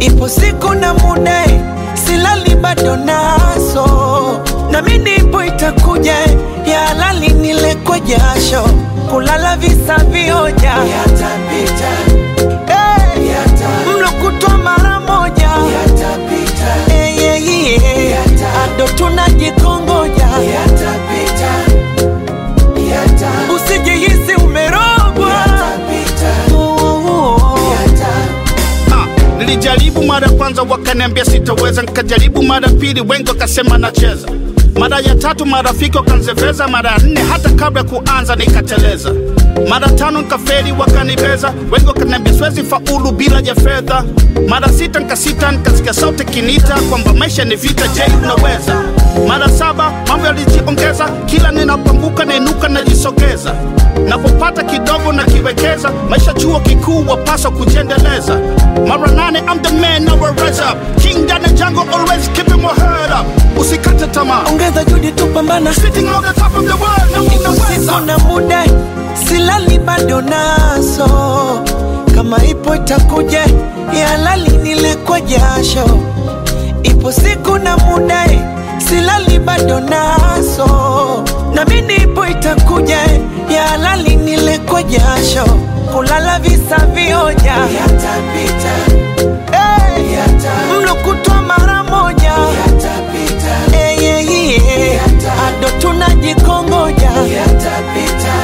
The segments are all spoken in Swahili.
ipo siku na muda silali bado naso nami nipo itakuja ya halali nile kwa jasho kulala visa vioja yatapita hey, mlo kutwa mara moja yatapita hey, yeah, yeah. ado tunajikongoja yatapita usijihisi umerogwa Ah, nilijaribu mara ya kwanza wakaniambia sitaweza, nikajaribu mara ya pili, wengi wakasema nacheza. Mara ya tatu marafiki wakanzeveza, mara ya nne hata kabla ya kuanza nikateleza. Mara tano nikafeli, wakanibeza, wengi wakaniambia siwezi faulu bila ya fedha. Mara sita nikasita, nikasikia sauti kinita kwamba maisha ni vita, je, unaweza? Mara saba mambo yalijiongeza, kila ninapoanguka nainuka najisogeza, napopata kidogo nakiwekeza, maisha chuo kikuu wapaswa kujiendeleza. Mara nane I'm the man, now I rise up, king down the jungle, always keeping my head up. Usikate tamaa, ongeza juhudi tupambana sitting on the top of the world, na usiku unaweza. na muda silali bado naso kama ipo itakuja ya halali nile kwa jasho ipo siku na muda silali bado naso nami nipo itakuja ya halali nile kwa jasho kulala visa vioja yatapita hey, mlo kutwa mara moja yatapita hey, yeah, yeah. ado tunajikongoja yatapita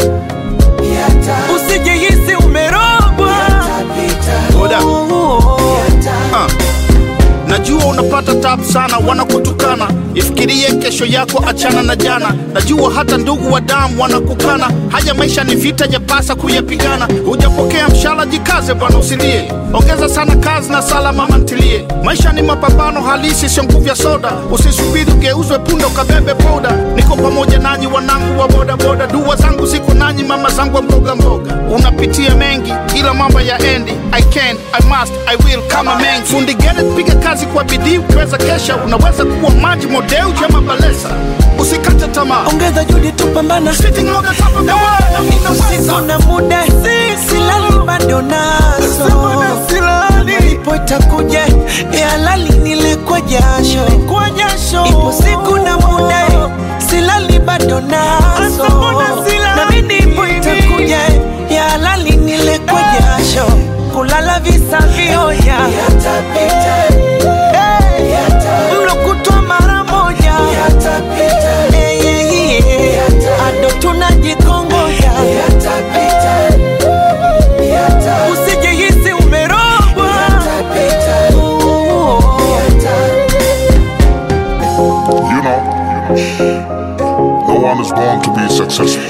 usijihisi umerogwa Oda. Ah. Najua unapata tabu sana, wanakutukana, ifikirie kesho yako, achana na jana. Najua hata ndugu wa damu wanakukana, haya maisha ni vita, yapasa kuyapigana. Hujapokea mshahara, jikaze bwana, usilie, ongeza sana kazi na sala, mama ntilie. Maisha ni mapambano halisi, sio nguvu ya soda. Usisubiri ugeuzwe punda ukabebe boda. Niko pamoja nanyi wanangu wa bodaboda, dua zangu ziko nanyi, mama zangu wa mboga mboga. Unapitia mengi, ila mambo ya endi. I can, I must, I will kama mengi. Fundi Gerrit, piga kazi kwa bidii, ukiweza kesha unaweza kuwa maji modeu jama balesa. Usikate tamaa, ongeza juhudi tupambana sitting on the top of the world, na usiku unaweza. na muda silali bado naso ipo itakuja ya halali nile kwa jasho ipo siku na muda silali bado naso nami nipo itakuja ya halali nile kwa jasho kulala visa vioja yatapita mlo kutwa mara moja Eh, yeah, yeah. ado tunajikongoja usijihisi umerogwa You know, no one is born to be successful.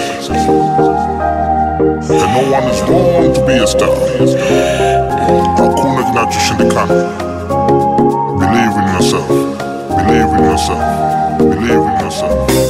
And no one is born to be a star. Hakuna kinachoshindikana. Believe in yourself. Believe in yourself. Believe in yourself.